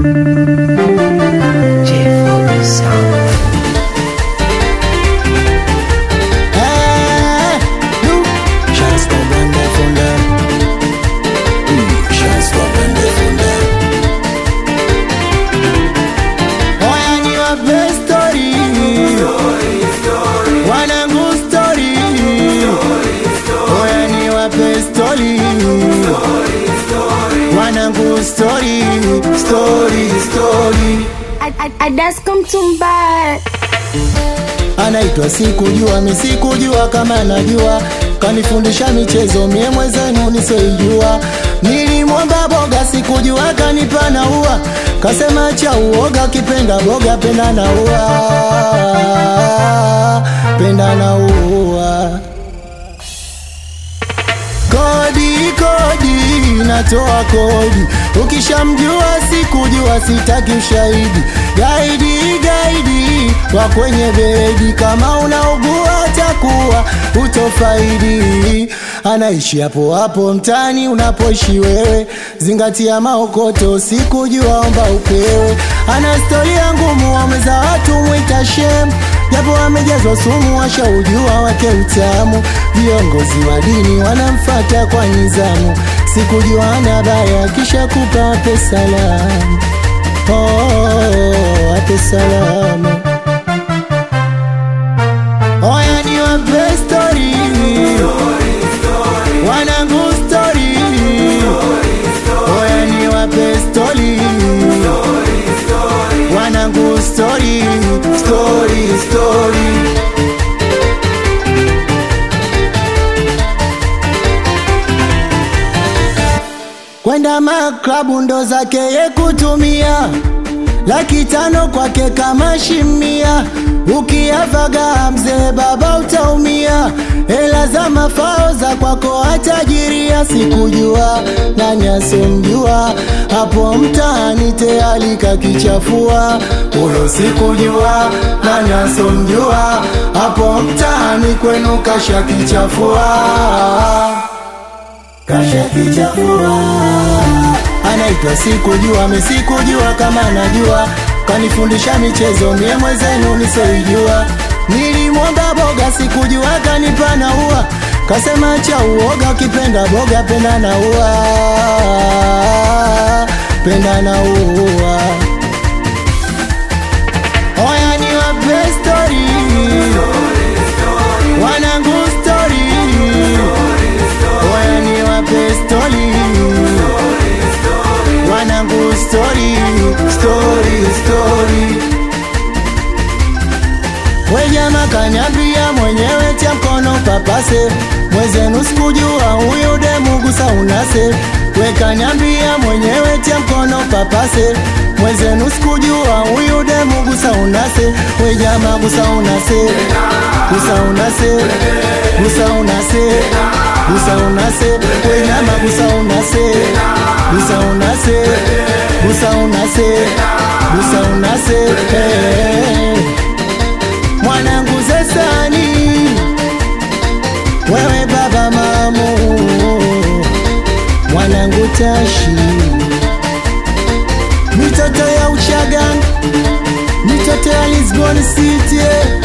J4 Sound. Eh, nu. Chance kwa Brenda Fonda. Mm, chance kwa Brenda Fonda. Oya niwape story. Wanangu story. Oya niwape story. Wanangu story, story, story. Adasko Mtumba anaitwa sikujua mi sikujua kama najua kanifundisha michezo mie mwezenu nisoijua nilimwomba boga sikujua kanipa na ua kasema cha uoga kipenda boga penda na ua penda na ua kodi kodi natoa kodi ukishamjua sikujua sitaki ushahidi gaidi gaidi wa kwenye bedi kama unaugua takuwa utofaidi anaishi hapo hapo mtani unapoishi wewe zingatia maokoto sikujua omba upewe ana storia ngumu wameza watu mwita shem japo amejazwa sumu washaujua wake utamu viongozi wa dini wanamfata kwa nizamu sikujua ana baya kisha kupa wape salamu oh, wape salamu oya ni wape stori wanangu stori oya ni wape stori wanangu stori stori stori kwenda maklabu ndo zake ye kutumia laki tano kwake kama shimia ukiavaga mzee baba utaumia hela za mafao za kwako atajiria sikujua nani asomjua hapo mtaani tayari kakichafua huyo sikujua nani asomjua hapo mtaani kwenu kashakichafua kashakichafua anaitwa sikujua mesikujua kama najua kanifundisha michezo mie mwezenu nisoijua nilimwomba boga sikujua kanipa na ua kasema cha uoga ukipenda boga penda na ua penda na ua oya ni wape stori wanangu stori oya ni wape stori wanangu stori stori stori wejama kanyambia mwenyewe tia mkono papase mwezenu sikujua huyu demu gusa unase wekanyambia mwenyewe tia mkono papase mwezenu sikujua huyu demu gusa unase wejama gusa unase gusa unase gusa unase gusa unase wenyama gusa unase gusa unase gusa unase gusa unase hey. mwanangu zesani wewe baba mamu mwanangu tashi mitoto ya uchagan mitoto ya lisbon city